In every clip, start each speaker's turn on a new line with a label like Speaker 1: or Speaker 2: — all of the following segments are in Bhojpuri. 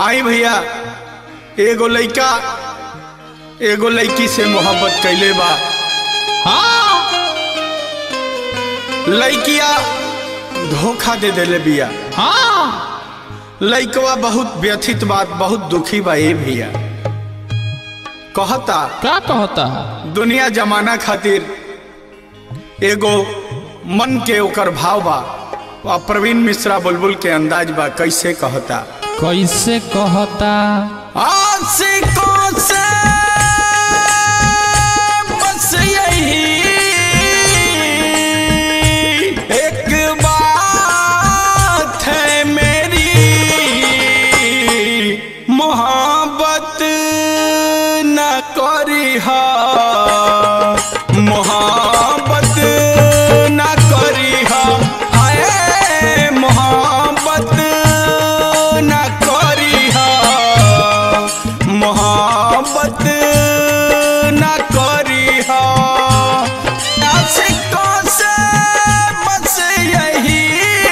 Speaker 1: आई भैया एगो लइका एगो लइकी से मोहब्बत कैले बा
Speaker 2: हाँ
Speaker 1: लइकिया धोखा दे देले बिया
Speaker 2: हाँ
Speaker 1: लइकवा बहुत व्यथित बात बहुत दुखी बा ए भैया कहता
Speaker 2: क्या कहता है
Speaker 1: दुनिया जमाना खातिर एगो मन के ओकर भाव बा आ प्रवीण मिश्रा बुलबुल के अंदाज बा कैसे कहता
Speaker 2: कैसे कहता
Speaker 1: आशिकों से बस यही एक बात है मेरी मोहब्बत न करी मोहब्बत न करी हाय मोहब्बत न करी मोहब्बत न करी आशिकों से बस यही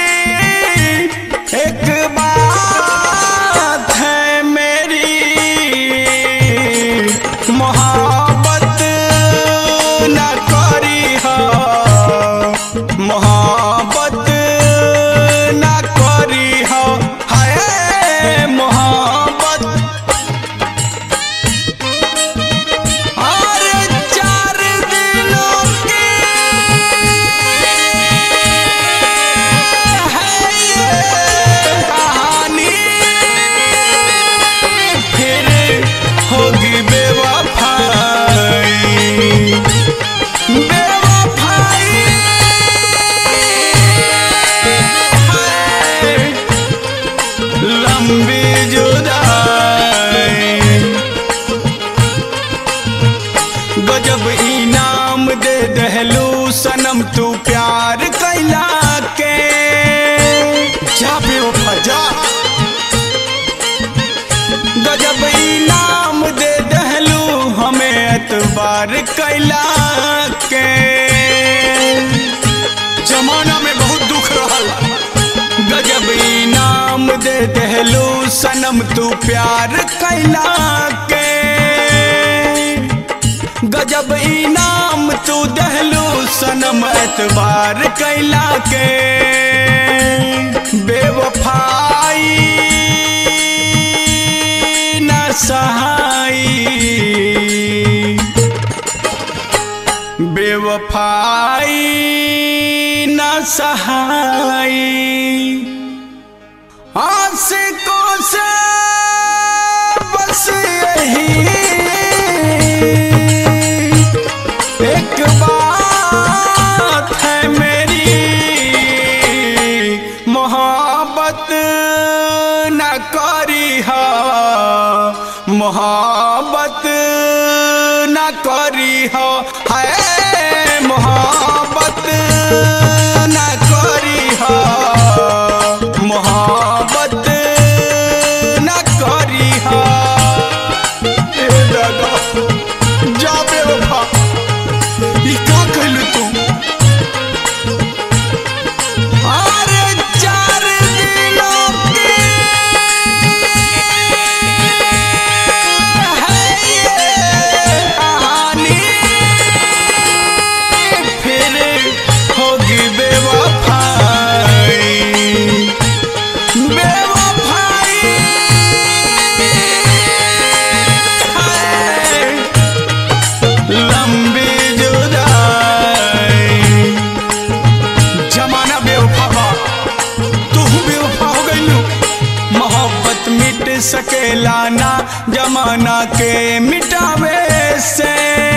Speaker 1: एक बात है मेरी मोहब्बत न करी मोहब्बत न करी हाय मोहब्बत और चार दिनों की है ये कहानी फिर होगी बेवफाई बेवफाई है लंबी जुदाई गजब इनाम दे दहलू सनम तू प्यार कैला के जा बेवफा जा गजब इनाम दे दहलू हमें एतबार कैला के जमाना में बहुत दुख रहल गजब इनाम दे दहलू सनम तू प्यार कैला के गजब इनाम तू दहलू सनम एतबार कैला के बेवफाई न सहाई बेवफाई न सहाई आशिकों से बस यही एक बात है मेरी मोहब्बत न करी मोहब्बत न करी है मोहब्बत न करी मोहब्बत न करी ए दादा जा बेवफा ई का कहलू तू अरे चार दिनों की है ये कहानी फिर होगी बेवफाई बेवफाई है लंबी जुदाई जमाना बेवफा बा तू बेवफा हो गइलू मोहब्बत मिट सकेला ना जमाना के मिटावे से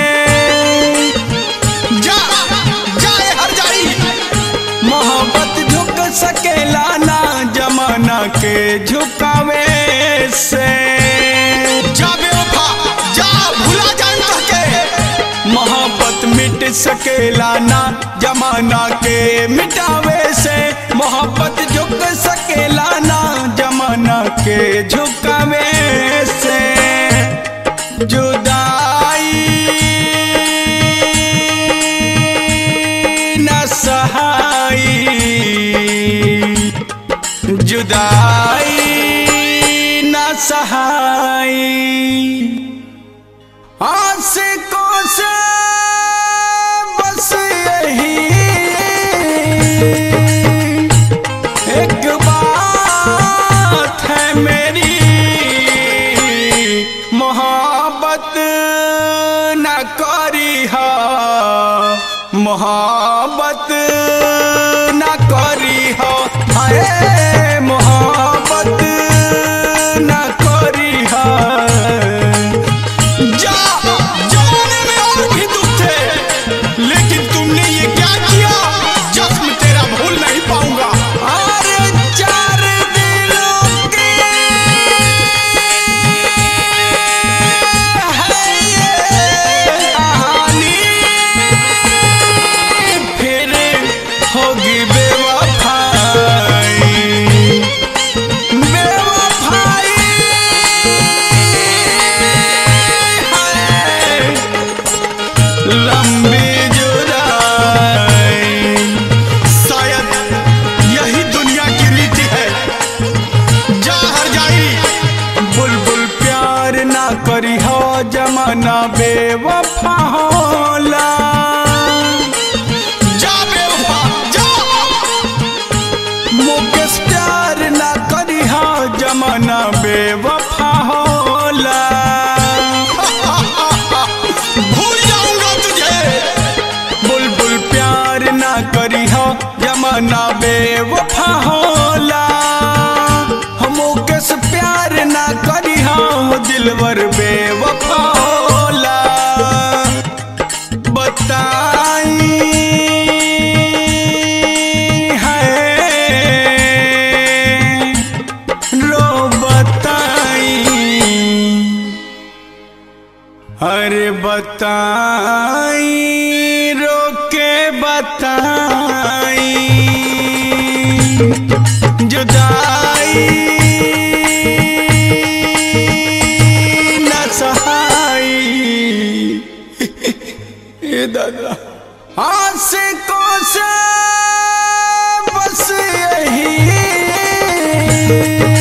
Speaker 1: जा जाए हर जाई मोहब्बत झुक सकेला ना जमाना के झुकावे से जा बेवफा जा भुला जान के मोहब्बत मिट सकेला ना जमाना के मिटावे से मोहब्बत झुक सकेला ना जमाना के झुकावे से जुदाई न सहाई जुदाई न सहाई आशिकों से बस यही एक बात है मेरी मोहब्बत न करी हा मोहब्बत न करी हा अरे मोहब्बत न करी हा जा जमाने में और भी दुख थे लेकिन तुमने ये क्या किया जख्म तेरा भूल नहीं पाऊंगा अरे चार दिलों की है ये कहानी फिर होगी बेवफाई बेवफाई है लंबी जुदाई शायद यही दुनिया की रीति है जा हर जाई बुलबुल प्यार ना करी हो जमाना बेवफा होला जा बेवफा जा मुकेश प्यार ना करी हो जमाना बेवफा होला भूल जाऊंगा तुझे बुलबुल प्यार ना करी हो जमाना बेवफा होला हम मुकेश प्यार ना करी हो दिलवर बेवफा होला बताई है रो बताई अरे बताई रोके बताई जुदाई न सहाई ये दादा आशिकों से बस यही